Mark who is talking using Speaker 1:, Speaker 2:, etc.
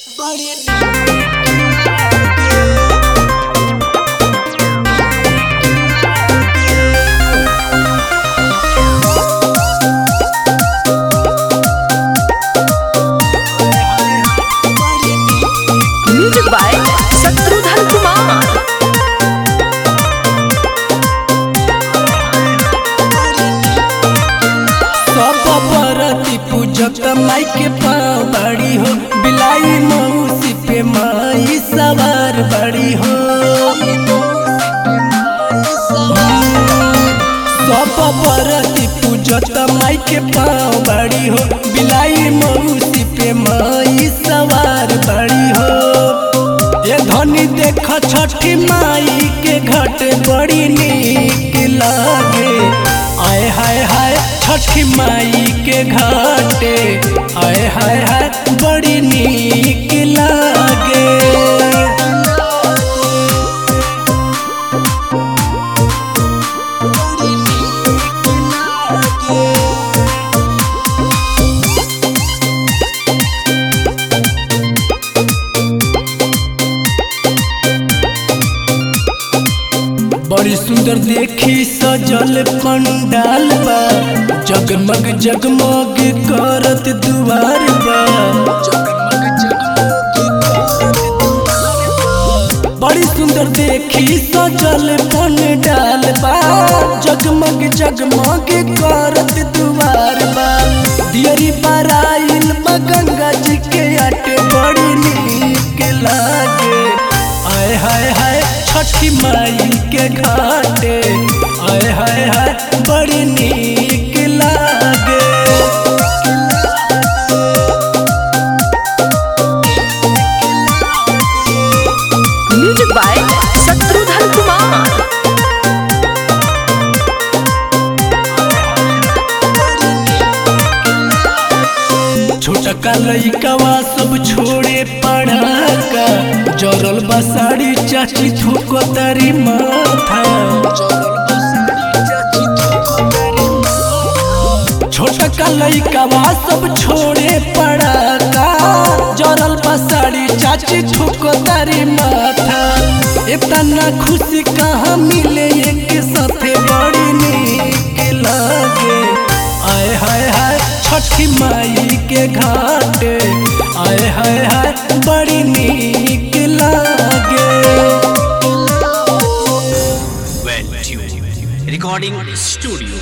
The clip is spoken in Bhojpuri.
Speaker 1: म्यूजिक बाय शत्रुघ्न कुमार
Speaker 2: सब परती पूजक माई के पाँव बड़ी हो बिलाई मौसी पे माई सवार बड़ी हो सब परती पूजक माई के पाँव बड़ी हो बिलाई मौसी पे माई सवार बड़ी हो ये धनी देख छठी माई के घट बड़ी नीक लागे आय हाय हाय छठी माई के घाटे आय हाय हाय बड़ी नीक लागे बड़ी सुंदर देखी सजल पंडाल बा जगमग जगमग करत दुआर बा बड़ी सुंदर देखी सजल पंडाल बा जगमग जगमग करत दुआर बा दियरी बराइल बा गंगा जी के आटे बड़ी नीक लागे आय हाय हाय छठी माई के घाटे आय हाय हाय बड़ी नीक लागे
Speaker 1: म्यूजिक बाय शत्रुघ्न कुमार
Speaker 2: छोटा का लइकवा सब छोड़े पढ़ाका जरल बसाड़ी चाची थोको तारी माथा छोटा का लइकवा सब छोड़े पढ़ाका जरल बसाड़ी चाची थोको तारी माथा इतना खुशी कहाँ मिले एक साथे बड़ी नीक लागे आय हाय हाय छठी माई के घाटे आय हाय हाय बड़ी नीक लागे
Speaker 3: Well tuned. Recording Studio